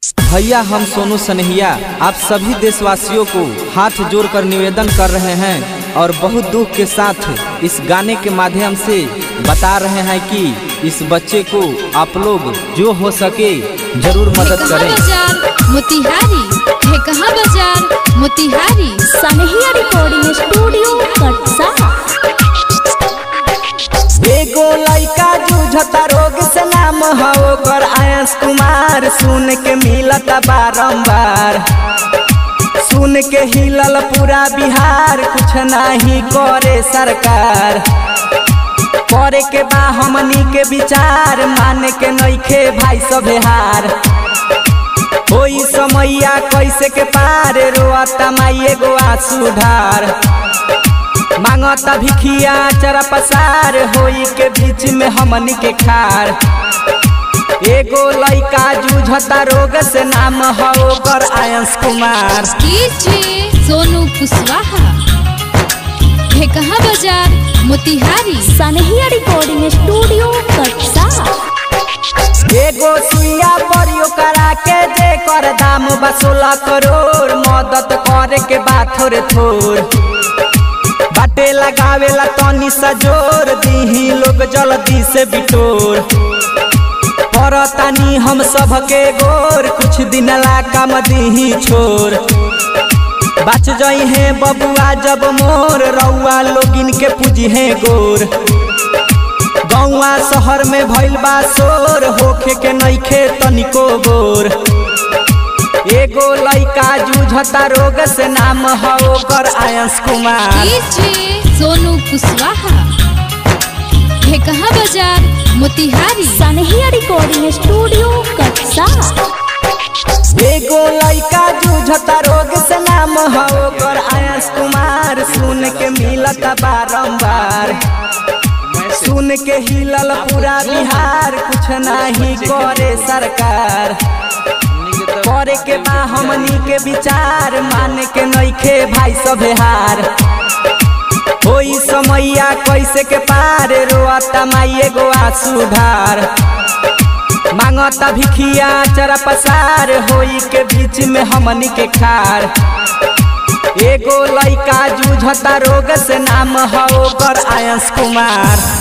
भैया हम सोनू सनहिया आप सभी देशवासियों को हाथ जोड़कर निवेदन कर रहे हैं और बहुत दुख के साथ इस गाने के माध्यम से बता रहे हैं कि इस बच्चे को आप लोग जो हो सके जरूर मदद कहाँ करें बाजार मोतिहारी है कहाँ बाजार मोतिहारी सनहिया रिकॉर्डिंग स्टूडियो कटसा एगो लइका जूझता रोग से नाम हो ओकर आयस कुमार सुन के मिलत बारंबार सुन के हिलल पूरा बिहार कुछ नहीं करे सरकार करे के बा हमनी के विचार माने के नइखे भाई सब हार होई समैया कैसे के पार रोअता माई एगो आंसू ढार मांगता भिखिया चरा पसार होई के बीच में हमनी के खार एगो लइका जूझता रोग से नाम हो ओकर आयंस कुमार कीजिए सोनू कुशवाहा है कहाँ बाजार मोतिहारी सनहिया रिकॉर्डिंग स्टूडियो कटसा एगो सुइया परियो करा के जे कर दाम बा सोलह करोड़ मदद करे के बा थोड़े थोड़ बाटे लगावेला तनी सा जोर दीही लोग जल्दी से बिटोर परतानी हम सबके गोर कुछ दिन ला काम दीही छोर बच जई है बबुआ जब मोर रउआ लोगिन के पूजी है गोर गौआ शहर में भइल बा शोर होखे के नइखे तनिको गोर एगो लइका जूझता रोग से नाम हो ओकर आयंस कुमार कीजिए सोनू कुशवाहा है कहाँ बाजार मोतिहारी सनहिया रिकॉर्डिंग स्टूडियो कटसा एगो लइका जूझता रोग से नाम हो ओकर आयंस कुमार सुन के मिलत बारंबार सुन के हिलल पूरा बिहार कुछ नहीं करे सरकार करे के बा हमनी के विचार माने के नइखे भाई सब हार होई समैया कैसे के पार रोअता माई एगो आंसू ढार मांगता भिखिया चरा पसार होई के बीच में हमनी के खार एगो लइका जूझता रोग से नाम हो ओकर आयंस कुमार